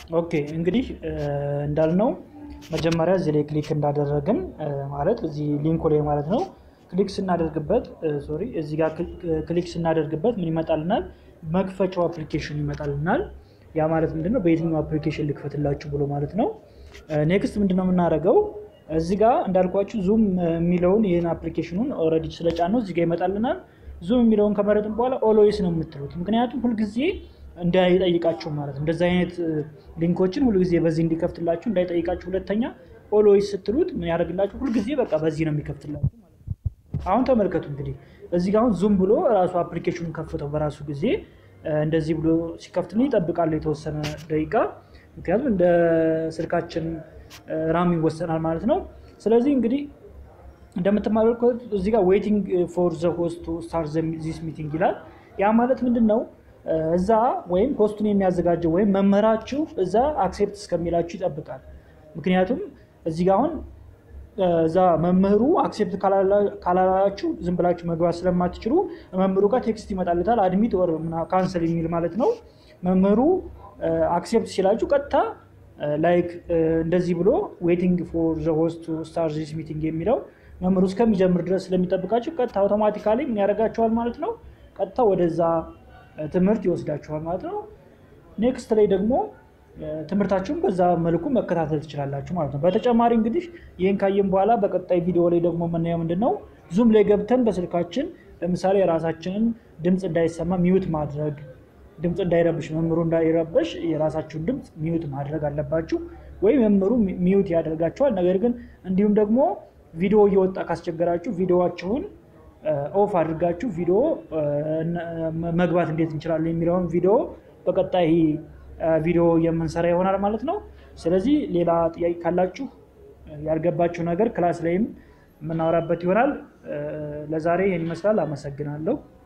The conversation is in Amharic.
ኦኬ እንግዲህ እንዳልነው መጀመሪያ እዚህ ላይ ክሊክ እንዳደረግን ማለት እዚህ ሊንኩ ላይ ማለት ነው ክሊክ ስናደርግበት ሶሪ እዚህ ጋር ክሊክ ስናደርግበት ምን ይመጣልናል? መክፈቻው አፕሊኬሽን ይመጣልናል። ያ ማለት ምንድነው? በየትኛው አፕሊኬሽን ልክፈትላችሁ ብሎ ማለት ነው። ኔክስት ምንድነው የምናደርገው? እዚህ ጋር እንዳልኳችሁ ዙም የሚለውን ይህን አፕሊኬሽኑን ኦልሬዲ ስለጫነው እዚህ ጋር ይመጣልናል። ዙም የሚለውን ከመረጥን በኋላ ኦሎይስ ነው የምትሉት። ምክንያቱም ሁልጊዜ እንዳይጠይቃችሁ ማለት ነው። እንደዚህ አይነት ሊንኮችን ሁልጊዜ በዚህ እንዲከፍትላችሁ እንዳይጠይቃችሁ። ሁለተኛ ኦሎይስ ስትሉት ምን ያደርግላችሁ? ሁልጊዜ በቃ በዚህ ነው የሚከፍትላችሁ ማለት ነው። አሁን ተመልከቱ እንግዲህ እዚህ ጋር አሁን ዙም ብሎ ራሱ አፕሊኬሽኑን ከፍተው በራሱ ጊዜ እንደዚህ ብሎ ሲከፍትልኝ ይጠብቃሉ የተወሰነ ደቂቃ። ምክንያቱም እንደ ስልካችን ራም ይወሰናል ማለት ነው። ስለዚህ እንግዲህ እንደምትመለከቱት እዚህ ጋር ዌይቲንግ ፎር ዘ ሆስት ቱ ስታርት ዚስ ሚቲንግ ይላል። ያ ማለት ምንድን ነው? እዛ ወይም ሆስቱን የሚያዘጋጀው ወይም መምህራችሁ እዛ አክሴፕት እስከሚላችሁ ይጠብቃል። ምክንያቱም እዚህ ጋር አሁን እዛ መምህሩ አክሴፕት ካላላችሁ ዝም ብላችሁ መግባት ስለማትችሉ መምህሩ ጋር ቴክስት ይመጣልታል። አድሚት ወር ካንሰል የሚል ማለት ነው። መምህሩ አክሴፕት ሲላችሁ ቀጥታ ላይክ እንደዚህ ብሎ ዌቲንግ ፎር ዘ ሆስት ቱ ስታርት ዚስ ሚቲንግ የሚለው መምህሩ እስከሚጀምር ድረስ ስለሚጠብቃችሁ ቀጥታ አውቶማቲካሊ ምን ያደርጋችኋል ማለት ነው። ቀጥታ ወደዛ ትምህርት ይወስዳችኋል ማለት ነው። ኔክስት ላይ ደግሞ ትምህርታችሁን በዛ መልኩ መከታተል ትችላላችሁ ማለት ነው። በተጨማሪ እንግዲህ ይህን ካየን በኋላ በቀጣይ ቪዲዮ ላይ ደግሞ የምናየው ምንድን ነው ዙም ላይ ገብተን በስልካችን ለምሳሌ የራሳችንን ድምፅ እንዳይሰማ ሚዩት ማድረግ፣ ድምፅ እንዳይረብሽ መምህሩ እንዳይረበሽ የራሳችሁን ድምፅ ሚዩት ማድረግ አለባችሁ። ወይም መምህሩ ሚዩት ያደርጋችኋል። ነገር ግን እንዲሁም ደግሞ ቪዲዮ እየወጣ ካስቸገራችሁ ቪዲዮዋችሁን ኦፍ አድርጋችሁ ቪዲዮ መግባት እንዴት እንችላለን የሚለውን ቪዲዮ በቀጣይ ቪዲዮ የምንሰራ ይሆናል ማለት ነው። ስለዚህ ሌላ ጥያቄ ካላችሁ ያልገባችሁ ነገር ክላስ ላይም የምናወራበት ይሆናል። ለዛሬ ይህን ይመስላል። አመሰግናለሁ።